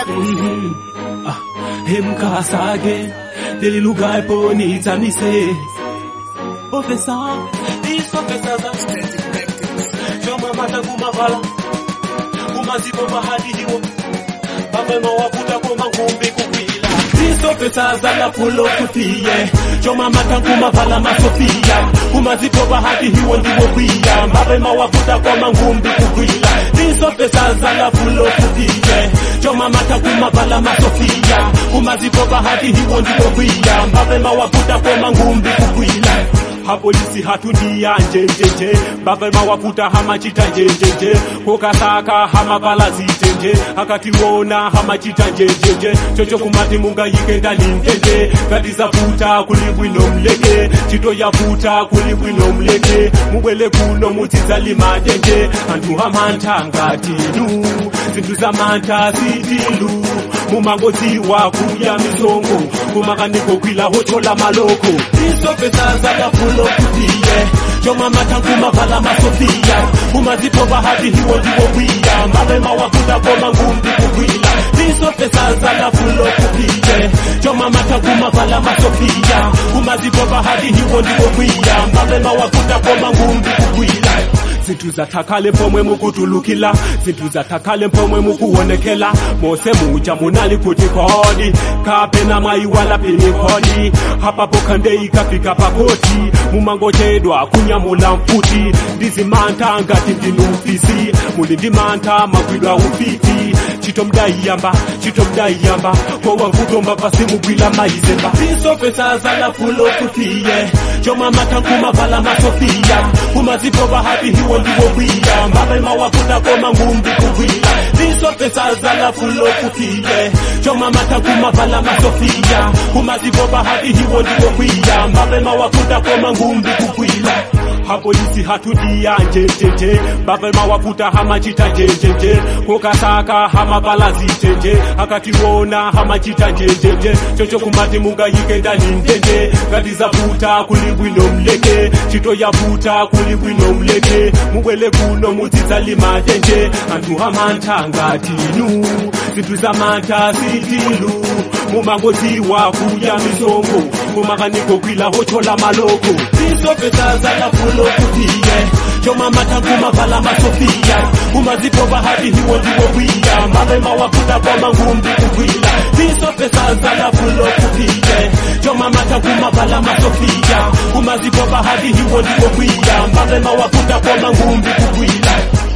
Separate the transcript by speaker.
Speaker 1: Mhm. Ah, emkasake leli lugha iponitsamise ofesa isofesaza choma mata kumavala kumazipo bahadi hiwo pamwema wakuta koma ngumbi kukwila isofesaza lapulo kutiye choma mata kumavala masofia kumazipo bahadi hiwo ndiwo kwiya mapema wakuta koma ngumbi kukwila isofesaza lapulo kutiye choma mata kumavala masofia kumazipo bahadi hiwo ndiwo kwiya mapema wakuta koma ngumbi kukwila hapolisi hatundia njenjenje bavema wakuta hamachita njenjenje kokasaka hamavala zitenje akatiwona hamachita njenjenje chocho kumati mungayike ndalinjenje ngatizavuta kulibwino mleke chito yavuta kulibwino mleke mubwele kuno mutsidzalimatenje anthu hamantha ngatinu zinthu zamantha sitilu mumangodziwa kuya misongo kumakaniko kwila hochola maloko isopesa lapulo kutiye choma matangu mavala masofia kumazipo bahati hiwo ndiwo kwiya mapema wakuta koma ngumbi kukwila isopesa lapulo kutiye choma matangu mavala masofia kumazipo bahati hiwo ndiwo kwiya mapema wakuta koma ngumbi kukwila zinthu zathakale mpomwe mukutulukila zinthu zathakale mpomwe mukuwonekela mose muja munali kuti kodi kapena mwayiwala pini kodi hapapo khande ikafika pakoti mumangochedwa kunyamula mfuti ndizimantha ngati ndinufisi muli ndimantha magwidwa ufiti chito mdayiyamba chito mdayiyamba kowangutomba pasi mugwila mayizemba isopesa zalafulo kutiye choma matankumavala masofia kumazipo bahati hiwo ndiwo kwiya mapema wakuta koma ngumbi kugwila isopesa zalafulo kutiye choma matankumavala masofia kumazipo bahati hiwo ndiwo kwiya mapema wakuta koma ngumbi kugwila hapolisi hatudia njenjenje bavema wakuta hamachita njenjenje kokasaka hamavala zitenje akatiwona hamachita njenjenje chocho kumati mungayike ndani ndenje ngatizavuta kulibwino mleke chito yavuta kulibwino mleke mubwele kuno mudzidzalimatenje anthu hamantha ngatinu zinthu zamantha sitilu mumangodziwa kuya misongo kumakaniko kwila hochola maloko isopesa zalafulo kutiye choma matangu mavala masofia kumazipo bahati hiwo ndiwo kwiya mapema wakuta koma ngumbi kukwila isopesa zalafulo kutiye choma matangu mavala masofia kumazipo bahati hiwo ndiwo kwiya mapema wakuta koma ngumbi kukwila